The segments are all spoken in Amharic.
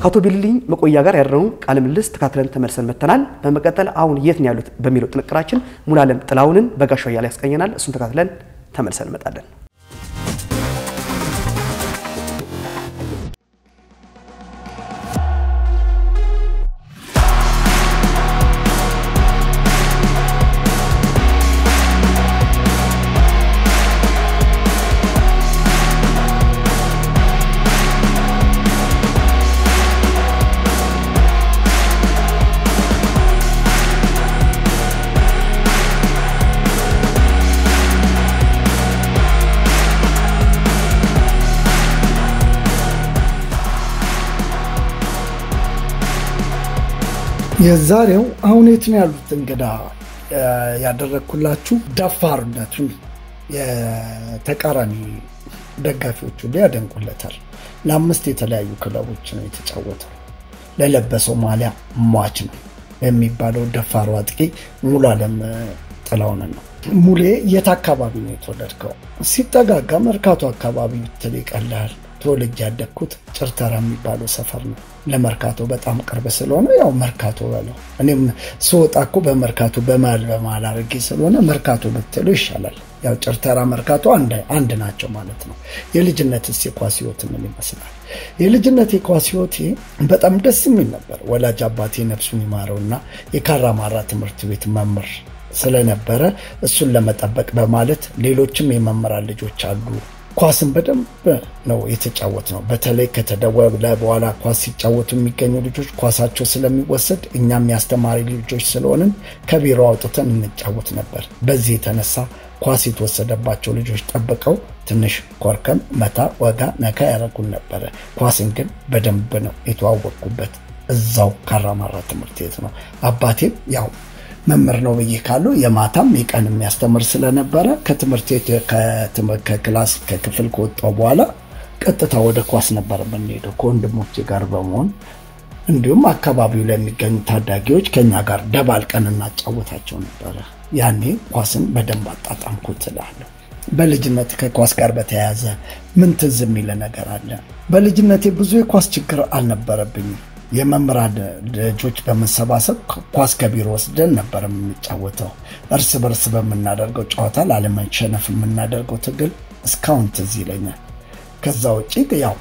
ከአቶ ቢልልኝ መቆያ ጋር ያደረውን ቃለ ምልልስ ተካትለን ተመልሰን መጥተናል። በመቀጠል አሁን የት ነው ያሉት በሚለው ጥንቅራችን ሙሉዓለም ጥላሁንን በጋሻው እያለ ያስቀኘናል። እሱን ተካትለን ተመልሰን እንመጣለን። የዛሬው አሁን የት ነው ያሉት እንግዳ ያደረግኩላችሁ ደፋርነቱን የተቃራኒ ደጋፊዎቹ ያደንቁለታል። ለአምስት የተለያዩ ክለቦች ነው የተጫወተው። ለለበሰው ማሊያ ሟች ነው የሚባለው ደፋሩ አጥቂ ሙሉዓለም ጥላሁንን ነው። ሙሌ የት አካባቢ ነው የተወለድከው? ሲጠጋጋ መርካቶ አካባቢ ብትል ይቀልሃል። ተወልጄ ያደግኩት ጭርተራ የሚባለው ሰፈር ነው። ለመርካቶ በጣም ቅርብ ስለሆነ ያው መርካቶ በለው። እኔም ስወጣ እኮ በመርካቶ በመሀል በመሀል አድርጌ ስለሆነ መርካቶ ብትለው ይሻላል። ያው ጭርተራ መርካቶ አንድ ናቸው ማለት ነው። የልጅነትስ የኳስ ህይወት ምን ይመስላል? የልጅነት የኳስ ህይወት በጣም ደስ የሚል ነበር። ወላጅ አባቴ ነፍሱን ይማረውና የካራማራ ትምህርት ቤት መምህር ስለነበረ እሱን ለመጠበቅ በማለት ሌሎችም የመምህራን ልጆች አሉ ኳስን በደንብ ነው የተጫወት ነው። በተለይ ከተደወለ በኋላ ኳስ ሲጫወቱ የሚገኙ ልጆች ኳሳቸው ስለሚወሰድ እኛም ያስተማሪ ልጆች ስለሆንን ከቢሮ አውጥተን እንጫወት ነበር። በዚህ የተነሳ ኳስ የተወሰደባቸው ልጆች ጠብቀው ትንሽ ኮርከም፣ መታ፣ ወጋ፣ ነካ ያደረጉን ነበረ። ኳስን ግን በደንብ ነው የተዋወቅኩበት እዛው ካራማራ ትምህርት ቤት ነው። አባቴም ያው መምህር ነው ብዬ ካሉ የማታም የቀን የሚያስተምር ስለነበረ ከትምህርት ቤት ከክላስ ከክፍል ከወጣው በኋላ ቀጥታ ወደ ኳስ ነበር የምንሄደው ከወንድሞቼ ጋር በመሆን እንዲሁም አካባቢው ላይ የሚገኙ ታዳጊዎች ከኛ ጋር ደባልቀን እናጫወታቸው ነበረ። ያኔ ኳስን በደንብ አጣጣምኩት እላለሁ። በልጅነት ከኳስ ጋር በተያያዘ ምን ትዝ የሚል ነገር አለ? በልጅነቴ ብዙ የኳስ ችግር አልነበረብኝም። የመምህራን ልጆች በመሰባሰብ ኳስ ከቢሮ ወስደን ነበር የምንጫወተው። እርስ በርስ በምናደርገው ጨዋታ ላለመሸነፍ የምናደርገው ትግል እስካሁን ትዝ ይለኛል። ከዛ ውጭ ያው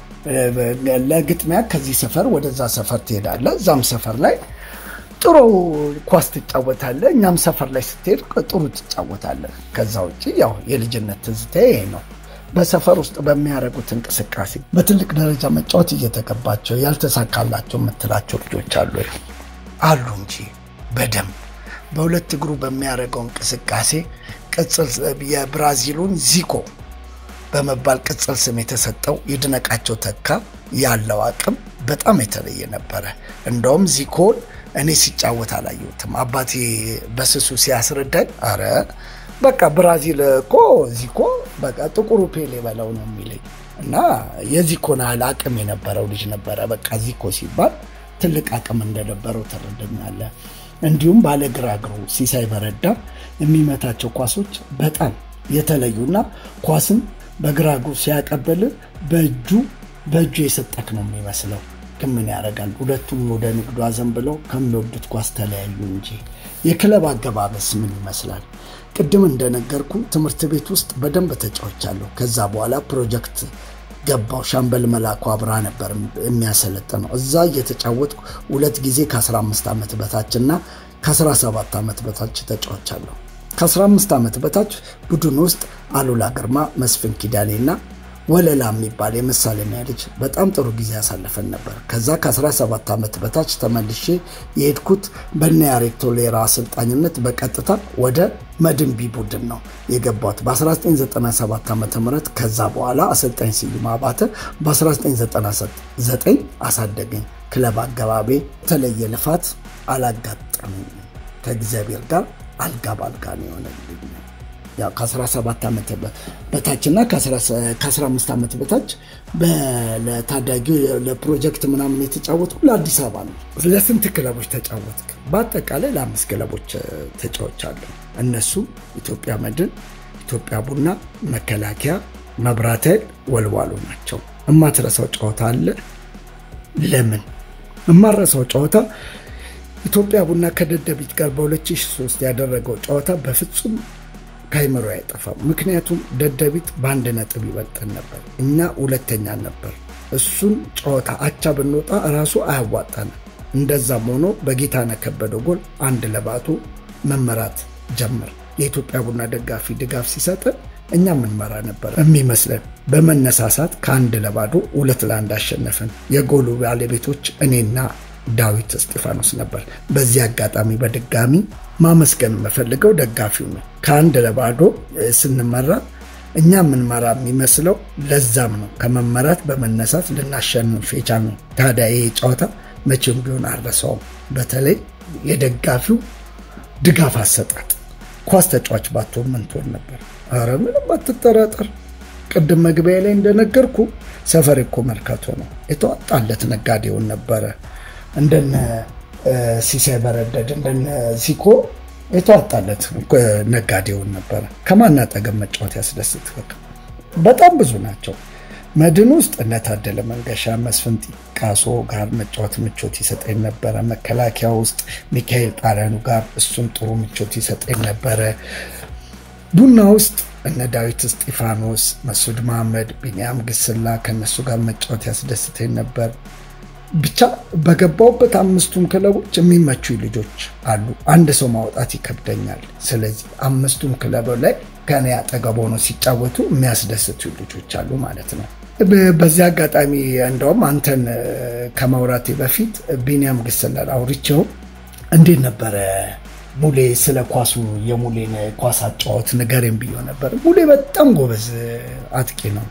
ለግጥሚያ ከዚህ ሰፈር ወደዛ ሰፈር ትሄዳለህ። እዛም ሰፈር ላይ ጥሩ ኳስ ትጫወታለህ። እኛም ሰፈር ላይ ስትሄድ ጥሩ ትጫወታለህ። ከዛ ውጭ ያው የልጅነት ትዝታ ይሄ ነው። በሰፈር ውስጥ በሚያደርጉት እንቅስቃሴ በትልቅ ደረጃ መጫወት እየተገባቸው ያልተሳካላቸው የምትላቸው ልጆች አሉ አሉ እንጂ በደንብ በሁለት እግሩ በሚያደርገው እንቅስቃሴ ቅጽል የብራዚሉን ዚኮ በመባል ቅጽል ስም የተሰጠው ይድነቃቸው ተካ ያለው አቅም በጣም የተለየ ነበረ። እንደውም ዚኮን እኔ ሲጫወት አላየሁትም። አባቴ በስሱ ሲያስረዳኝ አረ በቃ ብራዚል እኮ ዚኮ በቃ ጥቁሩ ፔሌ በለው ነው የሚለኝ እና የዚኮን ያህል አቅም የነበረው ልጅ ነበረ። በቃ ዚኮ ሲባል ትልቅ አቅም እንደነበረው ትረዳኛለህ። እንዲሁም ባለ ግራ እግሩ ሲሳይ በረዳ የሚመታቸው ኳሶች በጣም የተለዩና ኳስን በግራ እግሩ ሲያቀብል በእጁ በእጁ የሰጠክ ነው የሚመስለው። ግን ምን ያደርጋል ሁለቱም ወደ ንግዱ አዘንብለው ከሚወዱት ኳስ ተለያዩ እንጂ። የክለብ አገባበስ ምን ይመስላል? ቅድም እንደነገርኩ ትምህርት ቤት ውስጥ በደንብ ተጫውቻለሁ። ከዛ በኋላ ፕሮጀክት ገባው። ሻምበል መላኩ አብርሃ ነበር የሚያሰለጥነው። እዛ እየተጫወትኩ ሁለት ጊዜ ከ15 ዓመት በታች እና ከ17 ዓመት በታች ተጫውቻለሁ። ከ15 ዓመት በታች ቡድን ውስጥ አሉላ ግርማ፣ መስፍን ኪዳኔ እና ወለላ የሚባል የመሳለሚያ ልጅ በጣም ጥሩ ጊዜ ያሳለፈን ነበር። ከዛ ከ17 ዓመት በታች ተመልሼ የሄድኩት በነ ያሬድ ቶሌራ አሰልጣኝነት በቀጥታ ወደ መድንቢ ቡድን ነው የገባሁት በ1997 ዓ ም ከዛ በኋላ አሰልጣኝ ስዩም አባተ በ1999 አሳደገኝ። ክለብ አገባቤ የተለየ ልፋት አላጋጠመኝም። ከእግዚአብሔር ጋር አልጋ ባልጋ ነው የሆነልኝ። ያው ከ17 ዓመት በታችና ከ15 ዓመት በታች ለታዳጊ ለፕሮጀክት ምናምን የተጫወትኩ ለአዲስ አበባ ነው። ለስንት ክለቦች ተጫወትክ? በአጠቃላይ ለአምስት ክለቦች ተጫወቻለሁ። እነሱም ኢትዮጵያ መድን፣ ኢትዮጵያ ቡና፣ መከላከያ፣ መብራት ኃይል፣ ወልዋሎ ናቸው። እማትረሳው ጨዋታ አለ? ለምን የማረሰው ጨዋታ ኢትዮጵያ ቡና ከደደቢት ጋር በ2003 ያደረገው ጨዋታ በፍጹም ከአይምሮ አይጠፋም። ምክንያቱም ደደቢት በአንድ ነጥብ ይበልጠን ነበር፣ እኛ ሁለተኛ ነበር። እሱን ጨዋታ አቻ ብንወጣ ራሱ አያዋጣንም። እንደዛም ሆኖ በጌታነህ ከበደ ጎል አንድ ለባዶ መመራት ጀመር። የኢትዮጵያ ቡና ደጋፊ ድጋፍ ሲሰጥን እኛ ምንመራ ነበር የሚመስለን። በመነሳሳት ከአንድ ለባዶ ሁለት ለአንድ አሸነፍን። የጎሉ ባለቤቶች እኔና ዳዊት እስጢፋኖስ ነበር። በዚህ አጋጣሚ በድጋሚ ማመስገን የምፈልገው ደጋፊው ነው። ከአንድ ለባዶ ስንመራ እኛ የምንመራ የሚመስለው ለዛም ነው ከመመራት በመነሳት ልናሸንፍ የቻልነው። ታዲያ ይሄ ጨዋታ መቼም ቢሆን አልረሳውም። በተለይ የደጋፊው ድጋፍ አሰጣጥ ኳስ ተጫዋች ባትሆን ምን ትሆን ነበር? ኧረ ምንም አትጠራጠር። ቅድም መግቢያ ላይ እንደነገርኩ ሰፈር እኮ መርካቶ ነው። የተዋጣለት ነጋዴውን ነበረ። እንደነ ሲሳይ በረደድ እንደነ ዚኮ የተዋጣለት ነጋዴውን ነበረ። ከማን አጠገብ መጫወት ያስደስት? በጣም ብዙ ናቸው። መድን ውስጥ እነ ታደለ መንገሻ፣ መስፍን ጢቃሶ ጋር መጫወት ምቾት ይሰጠኝ ነበረ። መከላከያ ውስጥ ሚካኤል ጣሪያኑ ጋር እሱም ጥሩ ምቾት ይሰጠኝ ነበረ። ቡና ውስጥ እነ ዳዊት እስጢፋኖስ፣ መሱድ መሐመድ፣ ቢንያም ግስላ ከነሱ ጋር መጫወት ያስደስተኝ ነበር። ብቻ በገባውበት አምስቱም ክለቦች የሚመቹ ልጆች አሉ። አንድ ሰው ማውጣት ይከብደኛል። ስለዚህ አምስቱም ክለብ ላይ ከኔ አጠገብ ሆነው ሲጫወቱ የሚያስደስቱ ልጆች አሉ ማለት ነው። በዚህ አጋጣሚ እንደውም አንተን ከማውራቴ በፊት ቢንያም ግስላል አውርቼው እንዴት ነበረ ሙሌ ስለ ኳሱ የሙሌን ኳስ አጫወት ንገረኝ ብዬው ነበር። ሙሌ በጣም ጎበዝ አጥቂ ነው።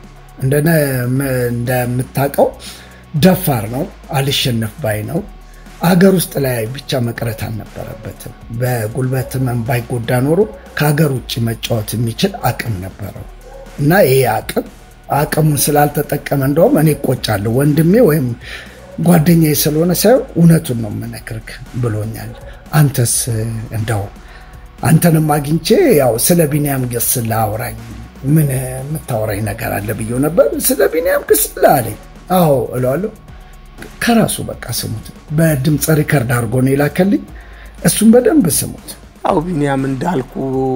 እንደምታውቀው ደፋር ነው። አልሸነፍ ባይ ነው። አገር ውስጥ ላይ ብቻ መቅረት አልነበረበትም። በጉልበት ህመም ባይጎዳ ኖሮ ከሀገር ውጭ መጫወት የሚችል አቅም ነበረው እና ይሄ አቅም አቅሙን ስላልተጠቀመ እንደውም እኔ እቆጫለሁ ወንድሜ ወይም ጓደኛዬ ስለሆነ ሳይሆን እውነቱን ነው የምነግርህ ብሎኛል። አንተስ እንደው አንተንም አግኝቼ ያው ስለ ቢንያም ግስላ አውራኝ ምን የምታወራኝ ነገር አለ ብዬው ነበር። ስለ ቢንያም ግስላ አለኝ። አዎ እለዋለሁ። ከራሱ በቃ ስሙት። በድምፅ ሪከርድ አድርጎ ነው የላከልኝ። እሱም በደንብ ስሙት። አው ቢንያም እንዳልኩ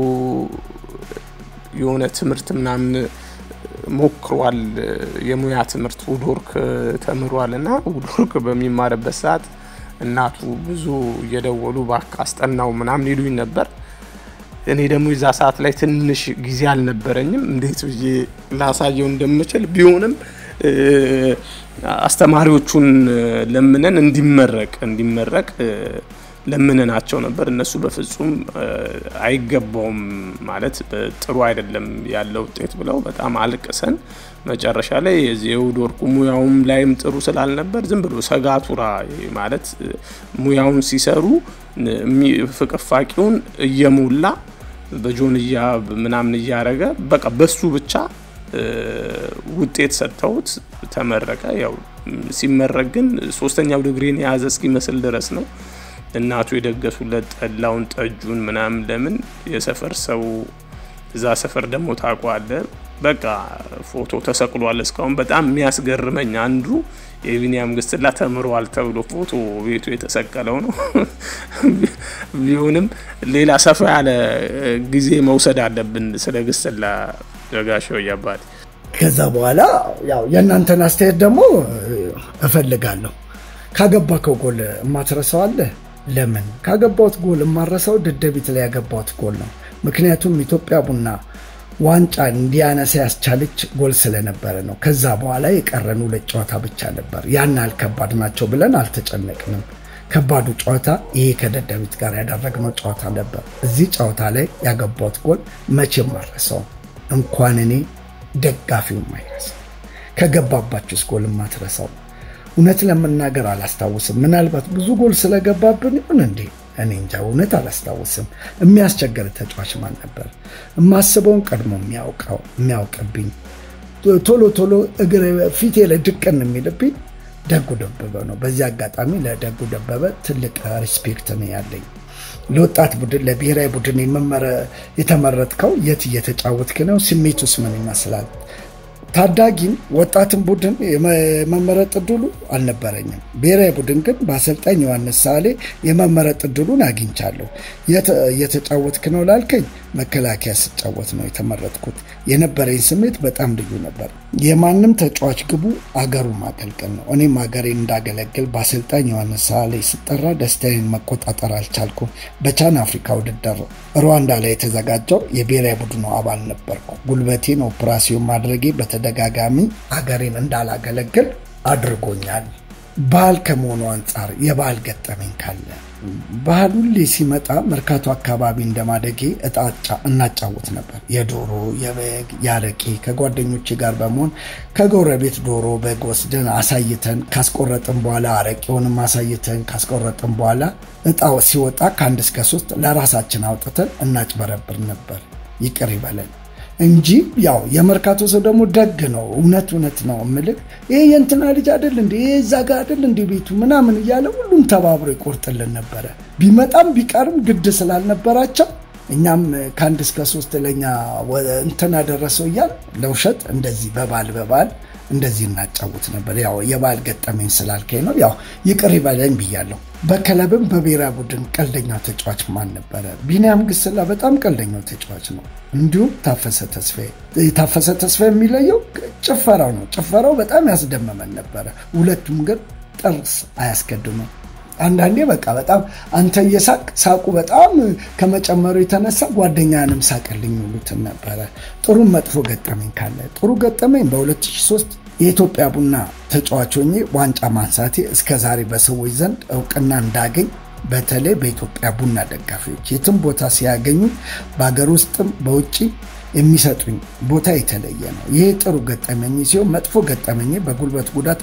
የሆነ ትምህርት ምናምን ሞክሯል። የሙያ ትምህርት ውድወርክ ተምሯል እና ውድወርክ በሚማርበት ሰዓት እናቱ ብዙ እየደወሉ እባክህ አስጠናው ምናምን ይሉኝ ነበር። እኔ ደግሞ የዛ ሰዓት ላይ ትንሽ ጊዜ አልነበረኝም እንዴት ብዬ ላሳየው እንደምችል ቢሆንም አስተማሪዎቹን ለምነን እንዲመረቅ እንዲመረቅ ለምነናቸው ነበር። እነሱ በፍጹም አይገባውም ማለት ጥሩ አይደለም ያለው ውጤት ብለው በጣም አልቅሰን መጨረሻ ላይ የዚህ የውድ ወርቁ ሙያውም ላይም ጥሩ ስላልነበር ዝም ብሎ ሰጋቱራ ማለት ሙያውን ሲሰሩ ፍቅፋቂውን እየሞላ በጆንያ ምናምን እያረገ በቃ በሱ ብቻ ውጤት ሰጥተውት ተመረቀ። ያው ሲመረቅ ግን ሶስተኛው ዲግሪን የያዘ እስኪመስል ድረስ ነው እናቱ የደገሱለት ጠላውን፣ ጠጁን ምናምን ለምን የሰፈር ሰው እዛ ሰፈር ደግሞ ታውቋለ። በቃ ፎቶ ተሰቅሏል። እስካሁን በጣም የሚያስገርመኝ አንዱ የቢንያም ግስላ ተምሯል ተብሎ ፎቶ ቤቱ የተሰቀለው ነው። ቢሆንም ሌላ ሰፋ ያለ ጊዜ መውሰድ አለብን ስለ ግስላ ደጋሻው እያባቴ ከዛ በኋላ ያው የእናንተን አስተያየት ደግሞ እፈልጋለሁ። ካገባከው ጎል የማትረሳው አለ? ለምን ካገባሁት ጎል የማረሳው ደደቢት ላይ ያገባሁት ጎል ነው። ምክንያቱም ኢትዮጵያ ቡና ዋንጫ እንዲያነሳ ያስቻለች ጎል ስለነበረ ነው። ከዛ በኋላ የቀረን ሁለት ጨዋታ ብቻ ነበር። ያን ያህል ከባድ ናቸው ብለን አልተጨነቅንም። ከባዱ ጨዋታ ይሄ ከደደቢት ጋር ያደረግነው ጨዋታ ነበር። እዚህ ጨዋታ ላይ ያገባሁት ጎል መቼም አልረሳውም። እንኳን እኔ ደጋፊውም አይረሳው። ከገባባችሁስ ጎል የማትረሳው? እውነት ለመናገር አላስታውስም። ምናልባት ብዙ ጎል ስለገባብን ይሁን እንዴ እኔ እንጃ፣ እውነት አላስታውስም። የሚያስቸግር ተጫዋች ማን ነበር? የማስበውን ቀድሞ የሚያውቀው የሚያውቅብኝ ቶሎ ቶሎ እግር ፊቴ ላይ ድቅን የሚልብኝ ደጉ ደበበ ነው። በዚህ አጋጣሚ ለደጉ ደበበ ትልቅ ሪስፔክት ነው ያለኝ። ለወጣት ቡድን ለብሔራዊ ቡድን የተመረጥከው የት እየተጫወትክ ነው? ስሜቱስ ምን ይመስላል? ታዳጊን ወጣትን ቡድን የመመረጥ እድሉ አልነበረኝም። ብሔራዊ ቡድን ግን በአሰልጣኝ ዮሐንስ ሳሌ የመመረጥ እድሉን አግኝቻለሁ። እየተጫወትክ ነው ላልከኝ መከላከያ ስጫወት ነው የተመረጥኩት። የነበረኝ ስሜት በጣም ልዩ ነበር። የማንም ተጫዋች ግቡ አገሩ ማገልገል ነው። እኔም ሀገሬን እንዳገለግል በአሰልጣኝ ዮሐንስ ሳሌ ስጠራ ደስታዬን መቆጣጠር አልቻልኩም። በቻን አፍሪካ ውድድር ሩዋንዳ ላይ የተዘጋጀው የብሔራዊ ቡድኑ አባል ነበርኩ። ጉልበቴን ኦፕራሲዮን ማድረጌ በተደጋጋሚ ሀገሬን እንዳላገለግል አድርጎኛል። ባህል ከመሆኑ አንጻር የባህል ገጠመኝ ካለ ባህል ሁሌ ሲመጣ መርካቶ አካባቢ እንደማደጌ እጣጫ እናጫወት ነበር። የዶሮ የበግ የአረቄ ከጓደኞቼ ጋር በመሆን ከጎረቤት ዶሮ በግ ወስደን አሳይተን ካስቆረጥን በኋላ አረቄውንም አሳይተን ካስቆረጥን በኋላ እጣው ሲወጣ ከአንድ እስከ ሶስት ለራሳችን አውጥተን እናጭበረብር ነበር። ይቅር ይበለን እንጂ ያው የመርካቶ ሰው ደግሞ ደግ ነው። እውነት እውነት ነው እምልህ ይሄ የእንትና ልጅ አይደል እንዲ ይሄ እዛ ጋ አይደል እንዲ ቤቱ ምናምን እያለ ሁሉም ተባብሮ ይቆርጥልን ነበረ። ቢመጣም ቢቀርም ግድ ስላልነበራቸው እኛም ከአንድ እስከ ሶስት ለኛ እንትና ደረሰው እያል ለውሸት እንደዚህ በባል በባል እንደዚህ እናጫውት ነበር። ያው የባል ገጠመኝ ስላልከኝ ነው ያው ይቅር ይበለኝ ብያለሁ። በክለብም በብሔራዊ ቡድን ቀልደኛው ተጫዋች ማን ነበረ? ቢኒያም ግስላ በጣም ቀልደኛው ተጫዋች ነው። እንዲሁም ታፈሰ ተስፋዬ። ታፈሰ ተስፋዬ የሚለየው ጭፈራው ነው። ጭፈራው በጣም ያስደመመን ነበረ። ሁለቱም ግን ጥርስ አያስቀድሙም። አንዳንዴ በቃ በጣም አንተ እየሳቅ ሳቁ በጣም ከመጨመሩ የተነሳ ጓደኛንም ሳቅልኝ ይሉትን ነበረ። ጥሩ መጥፎ ገጠመኝ ካለ ጥሩ ገጠመኝ በ2003 የኢትዮጵያ ቡና ተጫዋች ሆኜ ዋንጫ ማንሳቴ እስከ ዛሬ በሰዎች ዘንድ እውቅና እንዳገኝ በተለይ በኢትዮጵያ ቡና ደጋፊዎች የትም ቦታ ሲያገኙ በሀገር ውስጥም በውጭ የሚሰጡኝ ቦታ የተለየ ነው። ይህ ጥሩ ገጠመኝ ሲሆን መጥፎ ገጠመኝ በጉልበት ጉዳት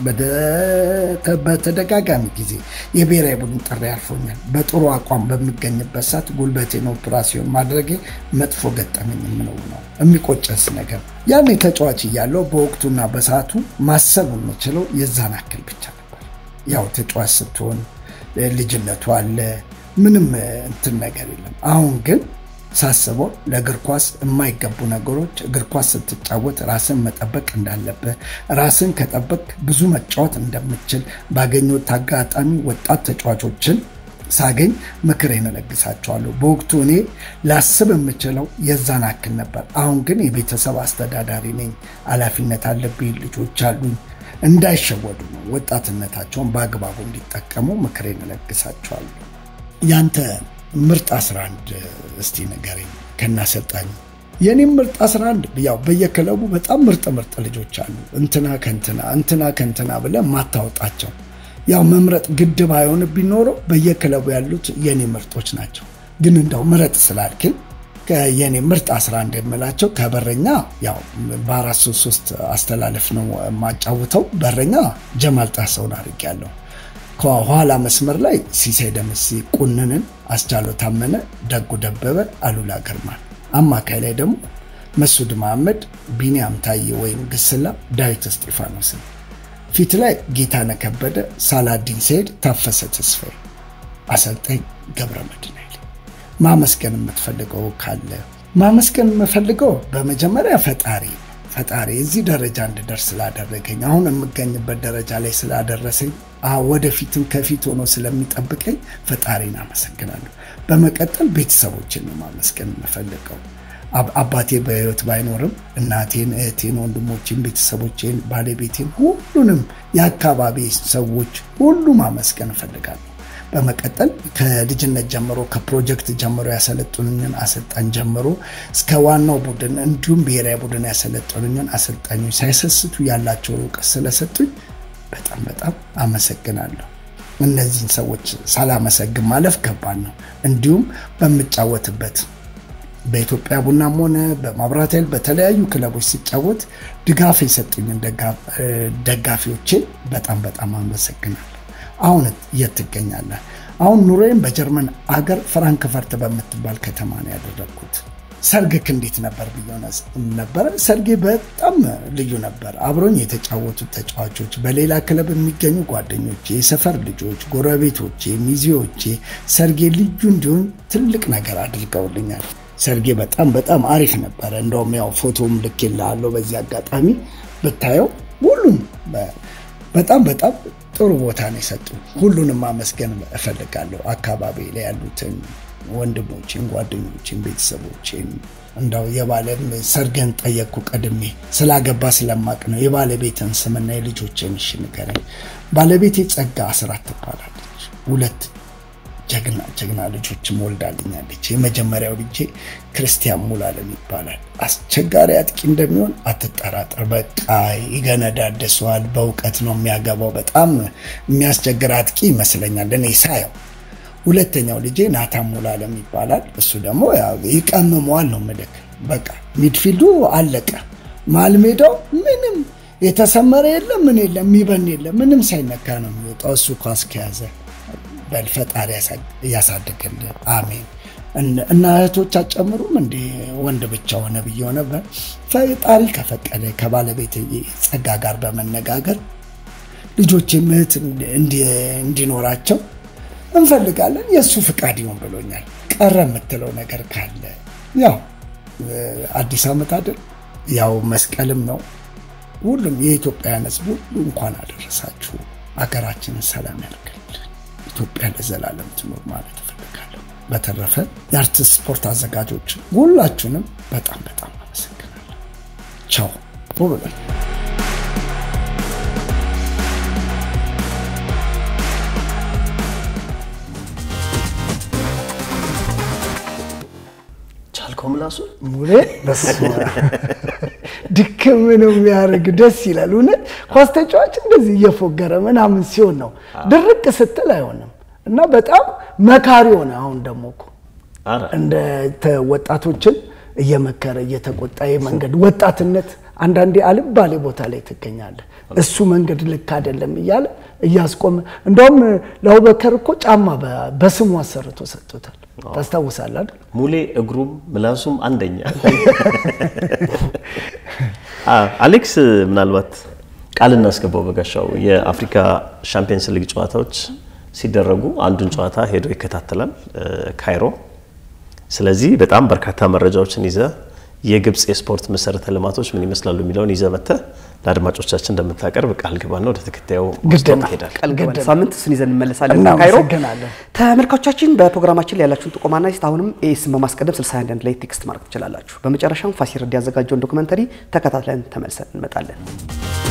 በተደጋጋሚ ጊዜ የብሔራዊ ቡድን ጥሪ አልፎኛል። በጥሩ አቋም በሚገኝበት ሰዓት ጉልበቴን ኦፕራሲዮን ማድረጌ መጥፎ ገጠመኝ የምለው ነው። የሚቆጨስ ነገር ያኔ ተጫዋች እያለው በወቅቱና በሰዓቱ ማሰብ የምችለው የዛን አክል ብቻ ነበር። ያው ተጫዋች ስትሆን ልጅነቱ አለ፣ ምንም እንትን ነገር የለም። አሁን ግን ሳስበው ለእግር ኳስ የማይገቡ ነገሮች እግር ኳስ ስትጫወት ራስን መጠበቅ እንዳለብህ፣ ራስን ከጠበቅ ብዙ መጫወት እንደምችል ባገኘሁት አጋጣሚ ወጣት ተጫዋቾችን ሳገኝ ምክሬን እለግሳቸዋለሁ። በወቅቱ እኔ ላስብ የምችለው የዛን አክል ነበር። አሁን ግን የቤተሰብ አስተዳዳሪ ነኝ፣ ኃላፊነት አለብኝ፣ ልጆች አሉኝ። እንዳይሸወዱ ነው፣ ወጣትነታቸውን በአግባቡ እንዲጠቀሙ ምክሬን እለግሳቸዋለሁ። ያንተ ምርጥ 11 እስቲ ንገረኝ ከናሰልጣኝ። የኔም ምርጥ 11 ያው በየክለቡ በጣም ምርጥ ምርጥ ልጆች አሉ። እንትና ከንትና እንትና ከንትና ብለህ ማታወጣቸው ያው መምረጥ ግድብ አይሆን ቢኖረው በየክለቡ ያሉት የኔ ምርጦች ናቸው። ግን እንደው ምረጥ ስላልክን የኔ ምርጥ 11 የምላቸው ከበረኛ ያው በአራት ሶስት ሶስት አስተላለፍ ነው የማጫውተው። በረኛ ጀማል ጣሰውን አድርጌያለሁ። ከኋላ መስመር ላይ ሲሳይ ደምሴ፣ ቁንንን፣ አስቻለው ታመነ፣ ደጉ ደበበ፣ አሉላ ግርማን፣ አማካይ ላይ ደግሞ መሱድ መሐመድ፣ ቢኒያም ታዬ ወይም ግስላ፣ ዳዊት እስጢፋኖስን፣ ፊት ላይ ጌታነህ ከበደ፣ ሳላዲን ሰይድ፣ ታፈሰ ተስፋዬ፣ አሰልጣኝ ገብረ መድህን ኃይሌ። ማመስገን የምትፈልገው ካለ ማመስገን የምፈልገው በመጀመሪያ ፈጣሪ ፈጣሪ እዚህ ደረጃ እንድደርስ ስላደረገኝ አሁን የምገኝበት ደረጃ ላይ ስላደረሰኝ ወደፊትም ከፊት ሆኖ ስለሚጠብቀኝ ፈጣሪን አመሰግናለሁ። በመቀጠል ቤተሰቦችን ነው ማመስገን የምፈልገው። አባቴ በሕይወት ባይኖርም እናቴን፣ እህቴን፣ ወንድሞቼን፣ ቤተሰቦቼን፣ ባለቤቴን፣ ሁሉንም የአካባቢ ሰዎች ሁሉ ማመስገን እፈልጋለሁ። በመቀጠል ከልጅነት ጀምሮ ከፕሮጀክት ጀምሮ ያሰለጡንኝን አሰልጣኝ ጀምሮ እስከ ዋናው ቡድን እንዲሁም ብሔራዊ ቡድን ያሰለጡንኝን አሰልጣኞች ሳይሰስቱ ያላቸውን እውቀት ስለሰጡኝ በጣም በጣም አመሰግናለሁ። እነዚህን ሰዎች ሳላመሰግን ማለፍ ከባድ ነው። እንዲሁም በምጫወትበት በኢትዮጵያ ቡናም ሆነ በማብራት ኃይል በተለያዩ ክለቦች ሲጫወት ድጋፍ የሰጡኝን ደጋፊዎችን በጣም በጣም አመሰግናለሁ። አሁን የት ትገኛለህ? አሁን ኑሮዬም በጀርመን አገር ፍራንክፈርት በምትባል ከተማ ነው ያደረግኩት። ሰርግክ እንዴት ነበር ብዬ ነበረ። ሰርጌ በጣም ልዩ ነበር። አብሮኝ የተጫወቱት ተጫዋቾች፣ በሌላ ክለብ የሚገኙ ጓደኞቼ፣ የሰፈር ልጆች፣ ጎረቤቶቼ፣ ሚዜዎቼ ሰርጌ ልዩ እንዲሆን ትልቅ ነገር አድርገውልኛል። ሰርጌ በጣም በጣም አሪፍ ነበረ። እንደውም ያው ፎቶም ልኬልሃለሁ በዚህ አጋጣሚ ብታየው ሁሉም በጣም በጣም ጥሩ ቦታ ነው የሰጡ። ሁሉንም ማመስገን እፈልጋለሁ። አካባቢ ላይ ያሉትን ወንድሞችን፣ ጓደኞችን፣ ቤተሰቦችን እንዳው የባለም ሰርገን ጠየቅኩ ቀድሜ ስላገባ ስለማቅ ነው። የባለቤትን ስምና የልጆችን እሺ ንገረኝ። ባለቤቴ ጸጋ አስራት ትባላለች። ሁለት ጀግና ጀግና ልጆችም ወልዳልኛለች። የመጀመሪያው ልጄ ክርስቲያን ሙላለም ይባላል። አስቸጋሪ አጥቂ እንደሚሆን አትጠራጠር። በቃ ይገነዳደሰዋል። በእውቀት ነው የሚያገባው። በጣም የሚያስቸግር አጥቂ ይመስለኛል እኔ ሳየው። ሁለተኛው ልጄ ናታን ሙላለም ይባላል። እሱ ደግሞ ይቀምመዋል ነው ምልክ በቃ ሚድፊልዱ አለቀ። መሀል ሜዳው ምንም የተሰመረ የለም ምን የለም የሚበን የለም ምንም ሳይነካ ነው የሚወጣው እሱ ኳስ ከያዘ በል ፈጣሪ እያሳድግልህ አሜን። እና እህቶች አጨምሩም እንደ ወንድ ብቻ ሆነ ብዬ ሆነ ፈጣሪ ከፈቀደ ከባለቤት ጸጋ ጋር በመነጋገር ልጆቼም እህት እንዲኖራቸው እንፈልጋለን። የእሱ ፍቃድ ይሆን ብሎኛል። ቀረ የምትለው ነገር ካለ ያው አዲስ ዓመት አይደል ያው መስቀልም ነው። ሁሉም የኢትዮጵያውያን ሕዝብ ሁሉ እንኳን አደረሳችሁ። አገራችንን ሰላም ያደርግልን። ኢትዮጵያ ለዘላለም ትኖር ማለት እፈልጋለሁ። በተረፈ የአርቲስት ስፖርት አዘጋጆች ሁላችሁንም በጣም በጣም አመሰግናለሁ። ቻው ብሏል። ቻልከው ምላሱ ሙሌ ድክም ነው የሚያደርግ ደስ ይላል። እውነት ኳስ ተጫዋች እንደዚህ እየፎገረ ምናምን ሲሆን ነው ድርቅ ስትል አይሆንም እና በጣም መካሪ ሆነ። አሁን ደግሞ እኮ እንደ ወጣቶችን እየመከረ እየተቆጣ መንገድ ወጣትነት አንዳንዴ አልባሌ ቦታ ላይ ትገኛለህ። እሱ መንገድ ልክ አይደለም እያለ እያስቆመ እንደውም ለአቡበከር እኮ ጫማ በስሙ አሰርቶ ሰጥቶታል። ታስታውሳለህ አይደል? ሙሌ እግሩም ምላሱም አንደኛ። አሌክስ ምናልባት ቃል እናስገባው በጋሻው የአፍሪካ ሻምፒየንስ ሊግ ጨዋታዎች ሲደረጉ አንዱን ጨዋታ ሄዶ ይከታተላል ካይሮ። ስለዚህ በጣም በርካታ መረጃዎችን ይዘ የግብፅ የስፖርት መሰረተ ልማቶች ምን ይመስላሉ የሚለውን ይዘ መጥተህ ለአድማጮቻችን እንደምታቀርብ ቃል ግባና ወደ ተከታዩ ግድና ሄዳል። ቃል ገባን። ሳምንት እሱን ይዘን እንመለሳለን። ካይሮ እናመሰግናለን። ተመልካቾቻችን በፕሮግራማችን ላይ ያላችሁን ጥቆማና ስ አሁንም ኤስን በማስቀደም 61 ላይ ቴክስት ማድረግ ትችላላችሁ። በመጨረሻም ፋሲል ረዲ ያዘጋጀውን ዶክመንተሪ ተከታትለን ተመልሰን እንመጣለን።